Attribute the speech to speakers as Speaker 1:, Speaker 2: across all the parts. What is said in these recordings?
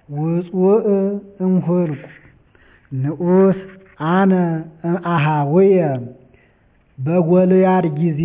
Speaker 1: ውፁእ እምኍልቍ ንዑስ አነ እምአኀውየ በጎልያድ ጊዜ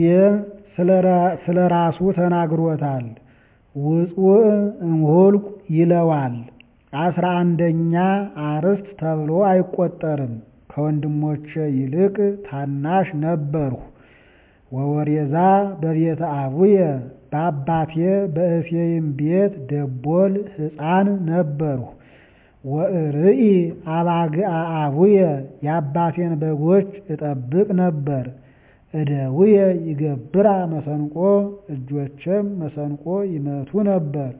Speaker 1: ስለ ራሱ ተናግሮታል። ውፁእ እምኍልቍ ይለዋል። አስራ አንደኛ አርዕስት ተብሎ አይቆጠርም። ከወንድሞቼ ይልቅ ታናሽ ነበርሁ። ወወሬዛ በቤተ አቡየ በአባቴ በእሴይም ቤት ደቦል ሕፃን ነበርሁ። ወእርኢ አባግዓ አቡየ የአባቴን በጎች እጠብቅ ነበር። እደውየ ይገብራ መሰንቆ እጆቼም መሰንቆ ይመቱ ነበር።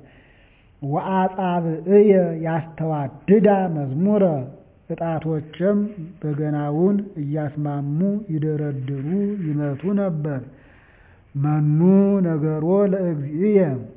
Speaker 1: ወአጻብዕየ ያስተዋድዳ መዝሙረ ዕጣቶቼም በገናውን እያስማሙ ይደረድሩ ይመቱ ነበር። መኑ ነገሮ ለእግዚእየ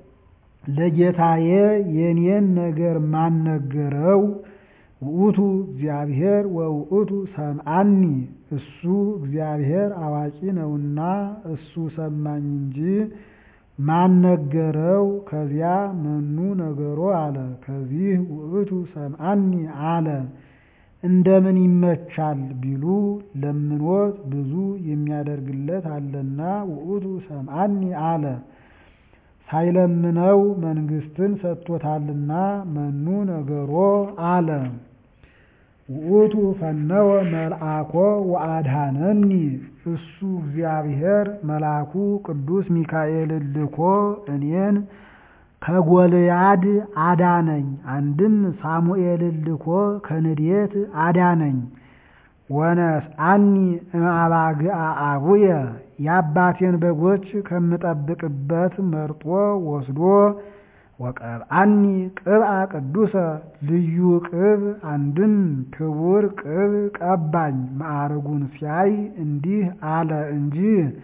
Speaker 1: ለጌታዬ የኔን ነገር ማን ነገረው? ውእቱ እግዚአብሔር ወውእቱ ሰምዓኒ እሱ እግዚአብሔር አዋቂ ነውና እሱ ሰማኝ እንጂ ማን ነገረው? ከዚያ መኑ ነገሮ አለ። ከዚህ ውእቱ ሰምዓኒ አለ። እንደምን ይመቻል ቢሉ ለምኖት ብዙ የሚያደርግለት አለና ውእቱ ሰምዓኒ አለ። ሳይለምነው መንግሥትን ሰጥቶታልና መኑ ነገሮ አለ። ውእቱ ፈነወ መልአኮ ወአድኀነኒ እሱ እግዚአብሔር መልአኩ ቅዱስ ሚካኤልን ልኮ እኔን ከጎልያድ አዳነኝ። አንድም ሳሙኤልን ልኮ ከንዴት አዳነኝ። ወነስአኒ እምአባግዓ አቡየ የአባቴን በጎች ከምጠብቅበት መርጦ ወስዶ ወቀብአኒ ቅብአ ቅዱሰ ልዩ ቅብ አንድም ክቡር ቅብ ቀባኝ። ማዕርጉን ሲያይ እንዲህ አለ እንጂ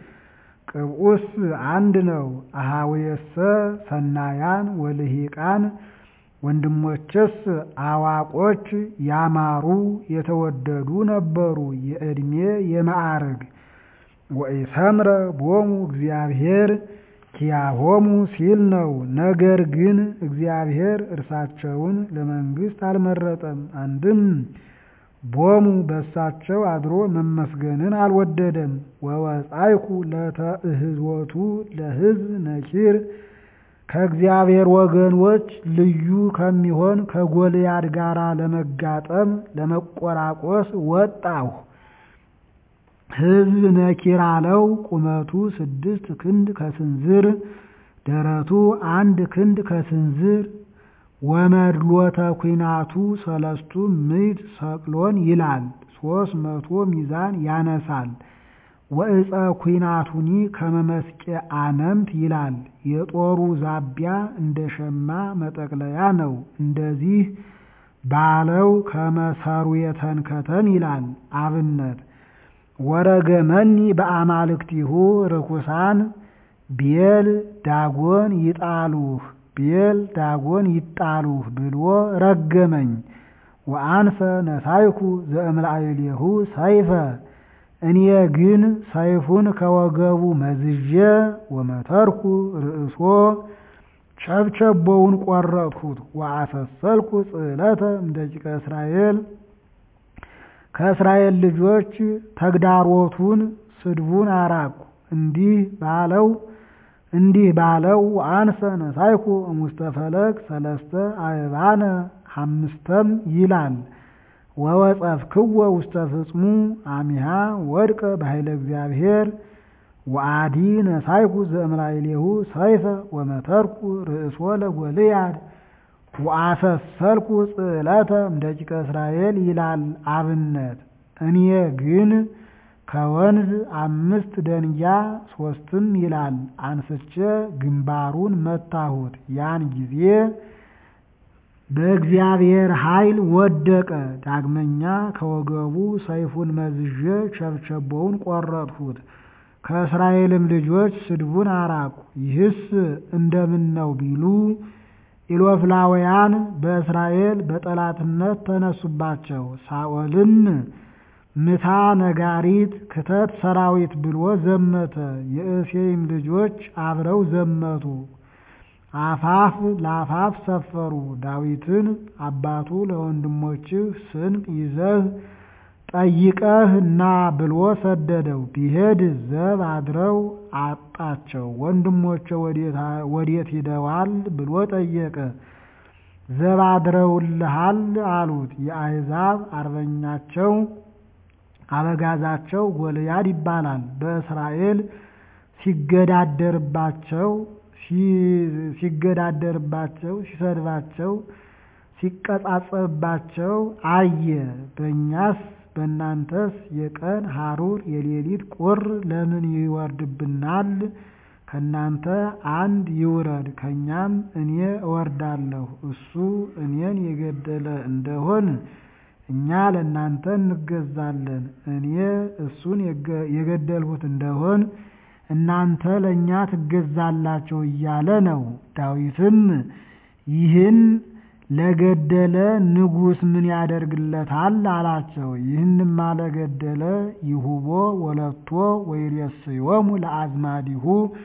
Speaker 1: ቅብኡስ አንድ ነው። አኀውየሰ ሰናያን ወልሂቃን ወንድሞቼስ አዋቆች ያማሩ የተወደዱ ነበሩ የዕድሜ የማዕርግ ወኢሰምረ ቦሙ እግዚአብሔር ኪያሆሙ ሲል ነው። ነገር ግን እግዚአብሔር እርሳቸውን ለመንግሥት አልመረጠም። አንድም ቦሙ በሳቸው አድሮ መመስገንን አልወደደም። ወወጻይኩ ለተእህዝወቱ ለሕዝብ ነኪር ከእግዚአብሔር ወገኖች ልዩ ከሚሆን ከጎልያድ ጋር ለመጋጠም ለመቆራቆስ ወጣሁ። ሕዝብ ነኪር አለው። ቁመቱ ስድስት ክንድ ከስንዝር ደረቱ አንድ ክንድ ከስንዝር ወመድሎተ ኩናቱ ሰለስቱ ምዕት ሰቅሎን ይላል። ሶስት መቶ ሚዛን ያነሳል። ወእፀ ኩናቱኒ ከመመስቄ አነምት ይላል። የጦሩ ዛቢያ እንደ ሸማ መጠቅለያ ነው። እንደዚህ ባለው ከመሰሩ የተንከተን ይላል። አብነት ወረገመኒ በአማልክቲሁ ርኩሳን ቤል ዳጎን ይጣሉህ ቤል ዳጎን ይጣሉህ ብሎ ረገመኝ። ወአንፈ ነሳይኩ ዘእምላዕሌሁ ሰይፈ እኔ ግን ሰይፉን ከወገቡ መዝዤ ወመተርኩ ርእሶ ቸብቸቦውን ቆረጥሁት። ወአሰሰልኩ ጽዕለተ እምደቂቀ እስራኤል ከእስራኤል ልጆች ተግዳሮቱን ስድቡን አራቁ። እንዲህ ባለው እንዲህ ባለው አንሰ ነሳይኩ እሙስተ ፈለግ ሰለስተ አእባነ አምስተም ይላል። ወወጸፍክወ ውስተ ፍጽሙ አሚሃ ወድቀ በኃይለ እግዚአብሔር ወአዲ ነሳይኩ ዘእምላዕሌሁ ሰይፈ ወመተርኩ ርእሶ ለጎልያድ ወአሰሰልኩ ጽዕለተ እምደቂቀ እስራኤል ይላል አብነት። እኔ ግን ከወንዝ አምስት ደንጊያ ሶስትም ይላል አንስቼ ግንባሩን መታሁት። ያን ጊዜ በእግዚአብሔር ኃይል ወደቀ። ዳግመኛ ከወገቡ ሰይፉን መዝዤ ቸብቸቦውን ቆረጥሁት። ከእስራኤልም ልጆች ስድቡን አራቁ። ይህስ እንደምን ነው ቢሉ ኢሎፍላውያን በእስራኤል በጠላትነት ተነሱባቸው። ሳኦልም ምታ ነጋሪት ክተት ሰራዊት ብሎ ዘመተ። የእሴይም ልጆች አብረው ዘመቱ። አፋፍ ለአፋፍ ሰፈሩ። ዳዊትን አባቱ ለወንድሞችህ ስንቅ ይዘህ ጠይቀህ ና ብሎ ሰደደው። ቢሄድ ዘብ አድረው አጣቸው። ወንድሞቼ ወዴት ሂደዋል ብሎ ጠየቀ። ዘብ አድረውልሃል አሉት። የአሕዛብ አርበኛቸው አበጋዛቸው ጎልያድ ይባላል። በእስራኤል ሲገዳደርባቸው ሲገዳደርባቸው ሲሰድባቸው ሲቀጻጸብባቸው አየ። በእኛስ በእናንተስ የቀን ሐሩር የሌሊት ቁር ለምን ይወርድብናል? ከእናንተ አንድ ይውረድ፣ ከእኛም እኔ እወርዳለሁ። እሱ እኔን የገደለ እንደሆን እኛ ለእናንተ እንገዛለን። እኔ እሱን የገደልሁት እንደሆን እናንተ ለእኛ ትገዛላችሁ እያለ ነው። ዳዊትም ይህን ለገደለ ንጉሥ ምን ያደርግለታል አላቸው። ይህንማ ለገደለ ይሁቦ ወለቶ ወይሬስዮሙ ለአዝማዲሁ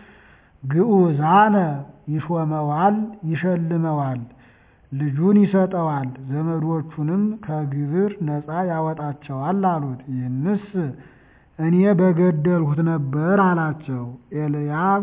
Speaker 1: ግዑዛነ ይሾመዋል፣ ይሸልመዋል፣ ልጁን ይሰጠዋል፣ ዘመዶቹንም ከግብር ነፃ ያወጣቸዋል አሉት። ይህንስ እኔ በገደልሁት ነበር አላቸው። ኤልያብ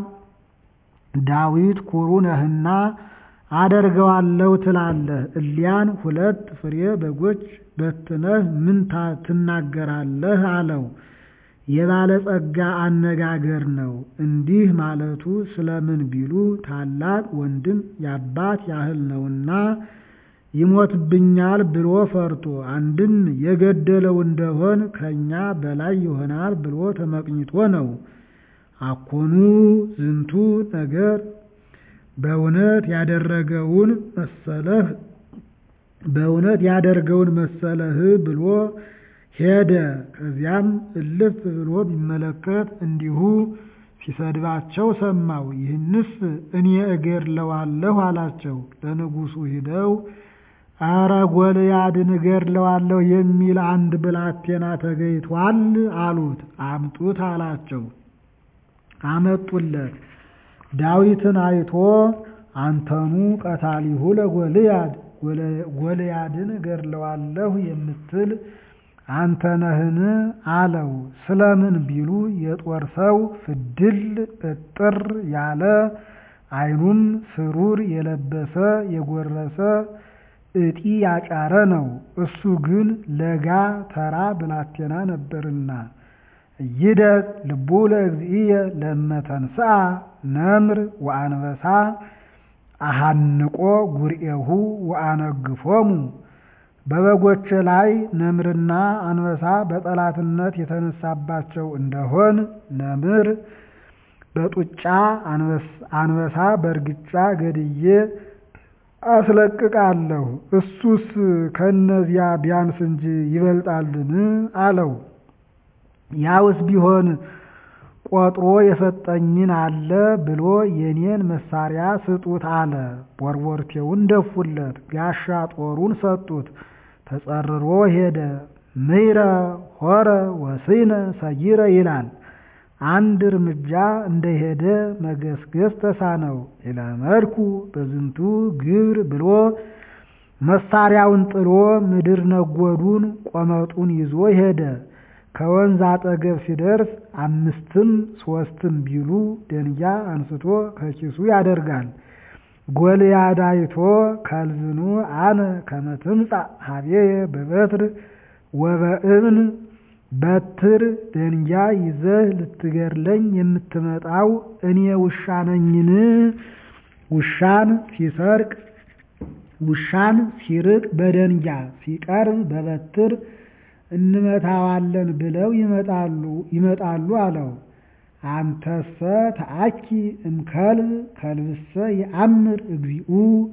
Speaker 1: ዳዊት ኩሩ ነህና አደርገዋለሁ ትላለህ፣ እሊያን ሁለት ፍሬ በጎች በትነህ ምን ትናገራለህ? አለው። የባለጸጋ አነጋገር ነው። እንዲህ ማለቱ ስለምን ቢሉ ታላቅ ወንድም የአባት ያህል ነውና ይሞትብኛል ብሎ ፈርቶ፣ አንድም የገደለው እንደሆን ከእኛ በላይ ይሆናል ብሎ ተመቅኝቶ ነው። አኮኑ ዝንቱ ነገር በእውነት ያደረገውን መሰለህ በእውነት ያደርገውን መሰለህ ብሎ ሄደ። ከዚያም እልፍ ብሎ ቢመለከት እንዲሁ ሲሰድባቸው ሰማው። ይህንስ እኔ እገድለዋለሁ አላቸው። ለንጉሡ ሂደው አረ ጎልያድን እገድለዋለሁ የሚል አንድ ብላቴና ተገኝቷል አሉት። አምጡት አላቸው። አመጡለት። ዳዊትን አይቶ አንተኑ ቀታሊሁ ለጎልያድ ጎልያድን እገድለዋለሁ የምትል አንተ ነህን? አለው። ስለምን ቢሉ የጦር ሰው ፍድል እጥር ያለ ዓይኑም ስሩር የለበሰ የጎረሰ እጢ ያጫረ ነው። እሱ ግን ለጋ ተራ ብላቴና ነበርና ይደቅ ልቡ ለእግዚእየ ለመተንስአ ነምር ወአንበሳ አሃንቆ ጉርኤሁ ወአነግፎሙ በበጎች ላይ ነምርና አንበሳ በጠላትነት የተነሳባቸው እንደሆን ነምር በጡጫ አንበሳ በእርግጫ ገድዬ አስለቅቃለሁ። እሱስ ከእነዚያ ቢያንስ እንጂ ይበልጣልን? አለው። ያውስ ቢሆን ቆጥሮ የሰጠኝን አለ ብሎ የኔን መሳሪያ ስጡት አለ። ቦርቦርቴውን ደፉለት፣ ጋሻ ጦሩን ሰጡት። ተጸርሮ ሄደ። ምይረ ሆረ ወስይነ ሰይረ ይላል። አንድ እርምጃ እንደሄደ መገስገስ ተሳነው። ኢለመድኩ በዝንቱ ግብር ብሎ መሳሪያውን ጥሎ ምድር ነጎዱን ቆመጡን ይዞ ሄደ። ከወንዝ አጠገብ ሲደርስ አምስትም ሶስትም ቢሉ ደንጊያ አንስቶ ከኪሱ ያደርጋል። ጎልያድ አይቶ ከልዝኑ አነ ከመ ትምጻእ ኀቤየ በበትር ወበእብን በትር ደንጊያ ይዘህ ልትገድለኝ የምትመጣው እኔ ውሻ ነኝን? ውሻን ሲሰርቅ ውሻን ሲርቅ በደንጊያ ሲቀርብ በበትር እንመታዋለን ብለው ይመጣሉ ይመጣሉ አለው። አንተሰ ተአኪ እምከልብ ከልብሰ የአምር እግዚኡ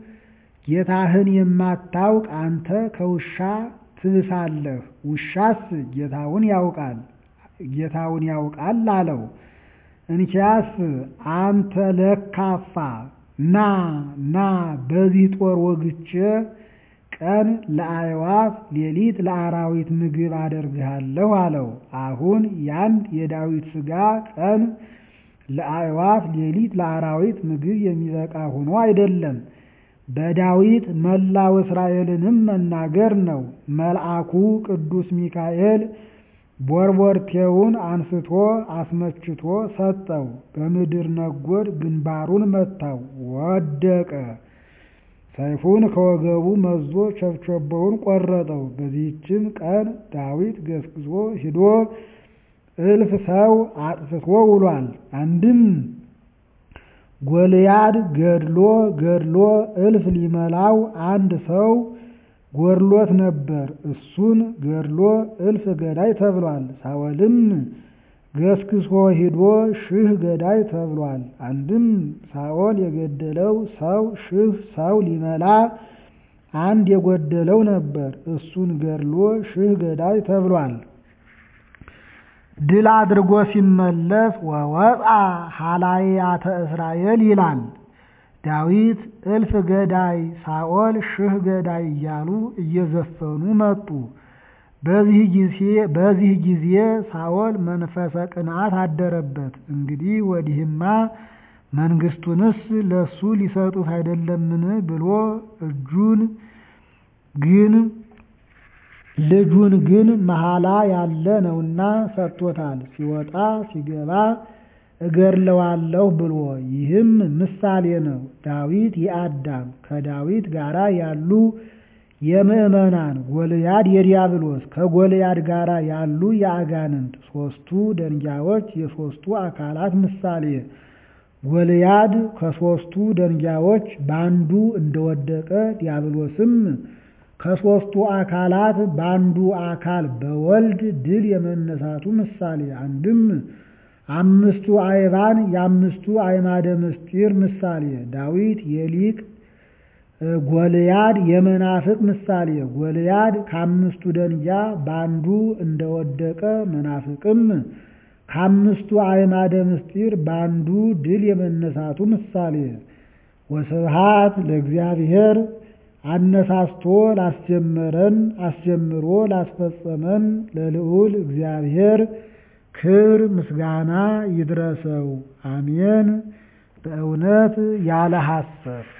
Speaker 1: ጌታህን የማታውቅ አንተ ከውሻ ትብሳለህ። ውሻስ ጌታውን ያውቃል ጌታውን ያውቃል አለው። እንኪያስ አንተ ለካፋ ና ና በዚህ ጦር ወግቼ ቀን ለአዕዋፍ ሌሊት ለአራዊት ምግብ አደርግሃለሁ አለው። አሁን ያንድ የዳዊት ሥጋ ቀን ለአዕዋፍ ሌሊት ለአራዊት ምግብ የሚበቃ ሆኖ አይደለም። በዳዊት መላው እስራኤልንም መናገር ነው። መልአኩ ቅዱስ ሚካኤል ቦርቦርቴውን አንስቶ አስመችቶ ሰጠው። በምድር ነጎድ ግንባሩን መታው፣ ወደቀ። ሰይፉን ከወገቡ መዞ ቸብቸቦውን ቆረጠው። በዚህችም ቀን ዳዊት ገስግሶ ሂዶ እልፍ ሰው አጥፍቶ ውሏል። አንድም ጎልያድ ገድሎ ገድሎ እልፍ ሊመላው አንድ ሰው ጎድሎት ነበር። እሱን ገድሎ እልፍ ገዳይ ተብሏል። ሳወልም ገስግሶ ሂዶ ሺህ ገዳይ ተብሏል። አንድም ሳኦል የገደለው ሰው ሺህ ሰው ሊመላ አንድ የጎደለው ነበር። እሱን ገድሎ ሺህ ገዳይ ተብሏል። ድል አድርጎ ሲመለስ ወወጣ ሀላያተ እስራኤል ይላል። ዳዊት እልፍ ገዳይ ሳኦል ሺህ ገዳይ እያሉ እየዘፈኑ መጡ። በዚህ ጊዜ ሳኦል መንፈሰ ቅንዓት አደረበት። እንግዲህ ወዲህማ መንግስቱንስ ለሱ ሊሰጡት አይደለምን ብሎ እጁን ግን ልጁን ግን መሐላ ያለ ነውና ሰጥቶታል። ሲወጣ ሲገባ እገድለዋለሁ ብሎ ይህም ምሳሌ ነው። ዳዊት የአዳም ከዳዊት ጋራ ያሉ የምዕመናን ጎልያድ የዲያብሎስ ከጎልያድ ጋር ያሉ የአጋንንት ሦስቱ ደንጊያዎች የሦስቱ አካላት ምሳሌ። ጎልያድ ከሦስቱ ደንጊያዎች በአንዱ እንደወደቀ ዲያብሎስም ከሦስቱ አካላት በአንዱ አካል በወልድ ድል የመነሳቱ ምሳሌ። አንድም አምስቱ አይባን የአምስቱ አይማደ ምስጢር ምሳሌ። ዳዊት የሊቅ ጎልያድ የመናፍቅ ምሳሌ። ጎልያድ ከአምስቱ ደንጊያ በአንዱ እንደወደቀ መናፍቅም ከአምስቱ አዕማደ ምስጢር በአንዱ ድል የመነሳቱ ምሳሌ። ወስብሃት ለእግዚአብሔር አነሳስቶ ላስጀመረን አስጀምሮ ላስፈጸመን ለልዑል እግዚአብሔር ክብር ምስጋና ይድረሰው። አሜን። በእውነት ያለ ሐሰት